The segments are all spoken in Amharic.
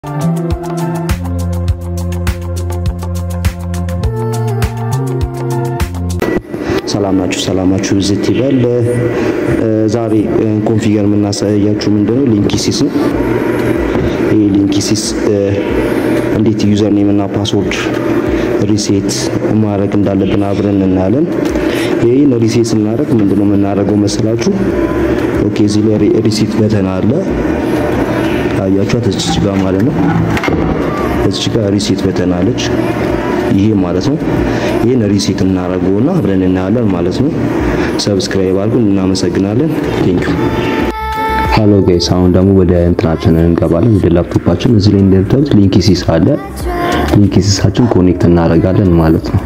ሰላም ናችሁ? ሰላማችሁ ዝት ይበል። ዛሬ ኮንፊገር የምናሳያችሁ ምንድነው ሊንኪሲስ ነው። ይህ ሊንኪሲስ እንዴት ዩዘር ኔም እና ፓስወርድ ሪሴት ማድረግ እንዳለብን አብረን እናያለን። ይህን ሪሴት ስናደርግ ምንድነው የምናደርገው መሰላችሁ? ኦኬ እዚህ ላይ ሪሴት በተን አለ አያችኋት፣ እዚች ጋር ማለት ነው። እዚች ጋር ሪሴት በተን አለች። ይሄ ማለት ነው። ይሄን ሪሴት እናደርገውና አብረን እናያለን ማለት ነው። ሰብስክራይብ አድርጉን። እናመሰግናለን። ቴንክ ዩ ሃሎ ጋይስ፣ አሁን ደግሞ ወደ እንትናችን እንገባለን፣ ወደ ላፕቶፓችን። እዚህ ላይ እንደምታዩት ሊንኪሲስ አለ። ሊንኪሲሳችን ኮኔክት እናደርጋለን ማለት ነው።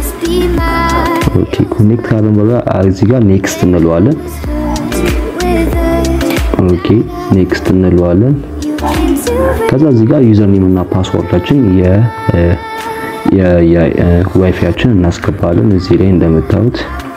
ኦኬ ኮኔክት ካለን በኋላ እዚህ ጋር ኔክስት እንለዋለን። ኦኬ ኔክስት እንለዋለን። ከዛ እዚህ ጋር ዩዘር ኔም እና ፓስወርዳችን የ የዋይፋያችን እናስገባለን። እዚህ ላይ እንደምታዩት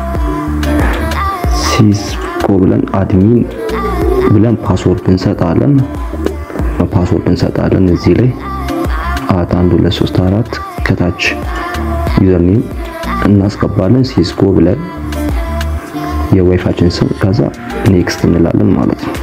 ሲስኮ ብለን አድሚን ብለን ፓስወርድ እንሰጣለን። ፓስወርድ እንሰጣለን። እዚህ ላይ አት አንድ ሁለት ሶስት አራት ከታች ዩዘርኔም እናስገባለን። ሲስኮ ብለን የዋይፋችን ስም ከዛ ኔክስት እንላለን ማለት ነው።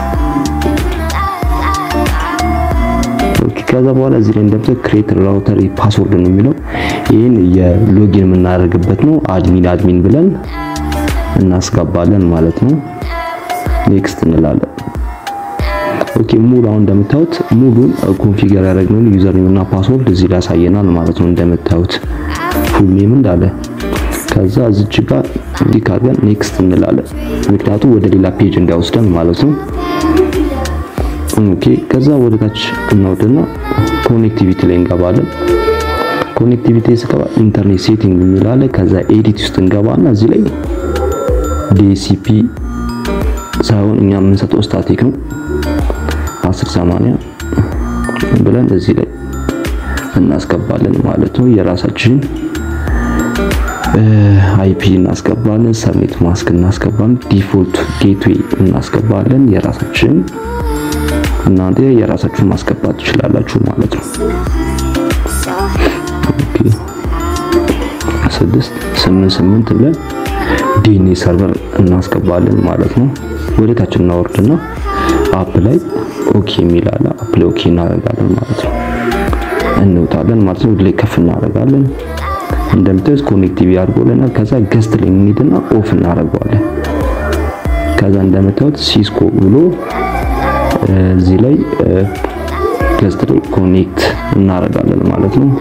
ከዛ በኋላ እዚህ ላይ እንደምታዩት ክሬት ራውተር ፓስወርድ ነው የሚለው ይህን የሎጊን የምናደርግበት ነው። አድሚን አድሚን ብለን እናስገባለን ማለት ነው። ኔክስት እንላለን። ኦኬ ሙሉ አሁን እንደምታዩት ሙሉን ኮንፊገር ያደረግነውን ዩዘር ኔም እና ፓስወርድ እዚህ ላይ ያሳየናል ማለት ነው። እንደምታዩት ፉል ኔም እንዳለ ከዛ እዚች ጋር ክሊክ አድርገን ኔክስት እንላለን። ምክንያቱም ወደ ሌላ ፔጅ እንዳይወስደን ማለት ነው። ኦኬ ከዛ ወደ ታች እናወድና ኮኔክቲቪቲ ላይ እንገባለን። ኮኔክቲቪቲ ስገባ ኢንተርኔት ሴቲንግ የሚላለ ከዛ ኤዲት ውስጥ እንገባና እዚህ ላይ ዲሲፒ ሳይሆን እኛ የምንሰጠው ስታቲክ ነው 1080 ብለን እዚህ ላይ እናስገባለን ማለት ነው። የራሳችን አይፒ እናስገባለን። ሰብኔት ማስክ እናስገባለን። ዲፎልት ጌትዌይ እናስገባለን የራሳችን እናንተ የራሳችሁን ማስገባት ትችላላችሁ ማለት ነው። ኦኬ ስድስት ስምንት ስምንት ብለን ዲኤንኤ ሰርቨር እናስገባለን ማለት ነው። ወደ ታች እናወርድና አፕ ላይ ኦኬ የሚል አለ። አፕ ላይ ኦኬ እናደርጋለን ማለት ነው። እንውጣለን ማለት ነው። ወደ ላይ ከፍ እናደርጋለን። እንደምታዩት ኮኔክቲቪ አድርጎልናል። ከዛ ገስት ላይ እንሂድና ኦፍ እናደርገዋለን። ከዛ እንደምታዩት ሲስኮ ብሎ እዚህ ላይ ገስት ላይ ኮኔክት እናደርጋለን ማለት ነው።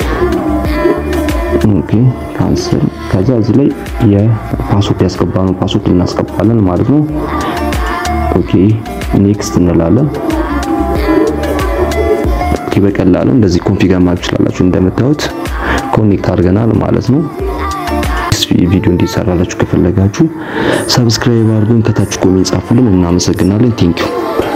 ኦኬ ካንሰል። ከዛ እዚህ ላይ የፓስወርድ ያስገባነው ፓስወርድ እናስገባለን ማለት ነው። ኦኬ ኔክስት እንላለን። ኦኬ በቀላሉ እንደዚህ ኮንፊገር ማድረግ ትችላላችሁ። እንደምታዩት ኮኔክት አድርገናል ማለት ነው። ቪዲዮ እንዲሰራላችሁ ከፈለጋችሁ ሰብስክራይብ አድርጉን፣ ከታች ኮሜንት ጻፉልን። እናመሰግናለን። ቴንኪው